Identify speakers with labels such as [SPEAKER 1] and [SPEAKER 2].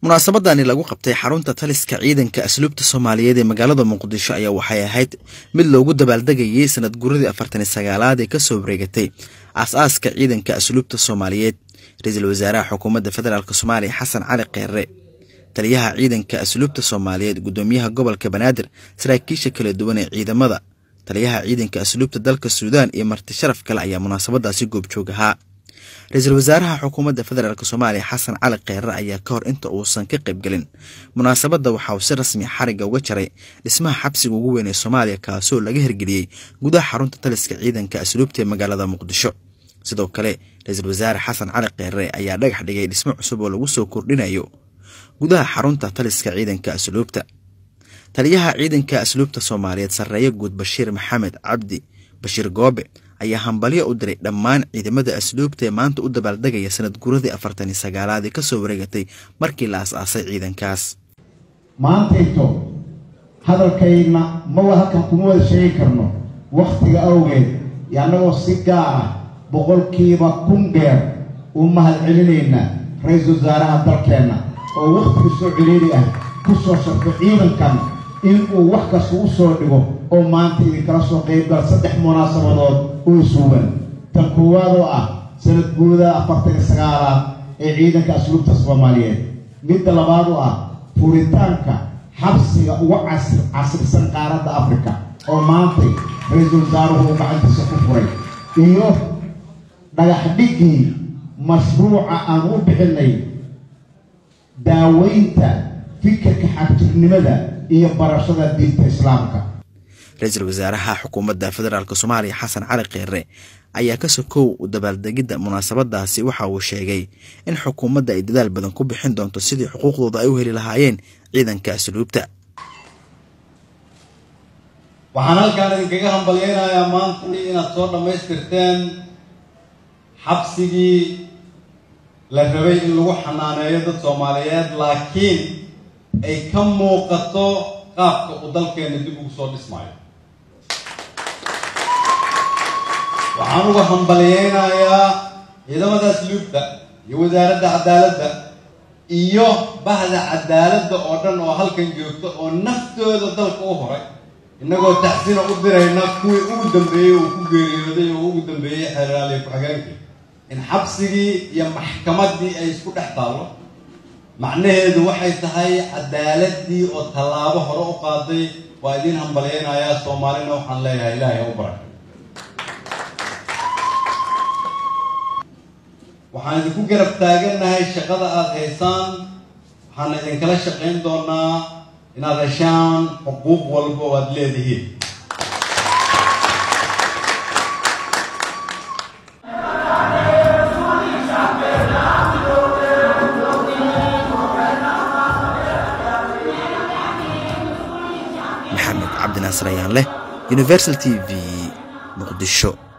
[SPEAKER 1] munaasabadani lagu qabtay xarunta taliska ciidanka asluubta soomaaliyeed ee magaalada muqdisho ayaa waxay ahayd mid loogu dabaaldegayay sanad guradii afartani sagaalaad ee kasoo wareegatay aas-aaska ciidanka asluubta soomaaliyeed ra-iisul wasaaraha xukuumadda federaalk soomaaliya xasan cali kheere taliyaha ciidanka asluubta soomaaliyeed gudoomiyaha gobolka banaadir saraakiisha kala duwan ee ciidamada taliyaha ciidanka asluubta dalka suudaan iyo marti sharaf kale ayaa munaasabadaasi goobjoog ahaa ra-iisul wasaaraha xukuumadda federaalk soomaaliya xasan cali kheere ayaa ka hor inta uusan ka qaybgelin munaasabadda waxa uu si rasmi xarigga uga jaray dhismaha xabsiga ugu weyn ee soomaaliya kaasoo laga hirgeliyey gudaha xarunta taliska ciidanka asluubta ee magaalada muqdisho sidoo kale ra-iisul wasaare xasan cali kheere ayaa dhagax dhigay dhismo cusub oo lagu soo kordhinayo gudaha xarunta taliska ciidanka asluubta taliyaha ciidanka asluubta soomaaliyeed sarreeye guud bashiir maxamed cabdi bashiir goobe ayaa hambalyo u diray dhammaan ciidamada asluubta ee maanta u dabaaldegaya sanad guradii afartani sagaalaad ee kasoo wareegatay markii la as-aasay ciidankaas
[SPEAKER 2] maantayto hadalkayna mawa halkan kuma wada sheegi karno wakhtiga awgeed iyo annagoo si gaar ah boqolkiiba kun dheer u mahad celinaynaa ra-iisul wasaaraha dalkeenna oo wakhtiga soo celiiri ah ku soo sharfay ciidankan inuu wax kasta u soo dhigo oo maanta idinkala soo qaybgal saddex munaasabadood oo isuugan tan koowaad oo ah sanad guuda afartan iyo sagaalaad ee ciidanka asluubta soomaaliyeed midda labaad oo ah furitaanka xabsiga ugu casrisan qaaradda afrika oo maantay ra-iisul wasaaruhu uu gacantiisa ku furay iyo dhagax dhiggii mashruuca aan u bixinay daaweynta fikirka xagtirnimada iyo barashada diinta islaamka
[SPEAKER 1] ra-iisul wasaaraha xukuumadda federaalk soomaaliya xasan cali kheere ayaa ka sokow dabaaldegidda munaasabadaasi waxa uu sheegay in xukuumadda ay dadaal badan ku bixin doonto sidii xuquuqdooda ay u heli lahaayeen ciidanka asluubta
[SPEAKER 3] waxaan halkaan idinkaga hambalyaynayaa maanta inaad soo dhammaystirteen xabsigii la rabay in lagu xanaaneeyo dad soomaaliyeed laakiin ay ka muuqato qaabka uu dalkeena dib ugu soo dhismaayo waxaan uga hambalyaynayaa ciidamada asluubta iyo wasaaradda cadaaladda iyo bahda cadaaladda oo dhan oo halkan joogta oo naftooda dalka u horay innagoo taxsina u dirayna kuwii ugu dambeeyey uu ku geeriyooday oo ugu dambeeyey xeeraaliya ku-xigeenkii in xabsigii iyo maxkamaddii ay isku dhex taallo macnaheedu waxay tahay cadaaladii oo tallaabo hore u qaaday waa idiin hambalyaynayaa soomaalina waxaan leeyahay ilaahay u barakay waxaan idinku garab taagannahay shaqada aada haysaan waxaana idinkala shaqayn doonaa inaad heshaan xuquuq walba oo aada leedihiin
[SPEAKER 1] maxamed cabdinaasir ayaan leh universal t v muqdisho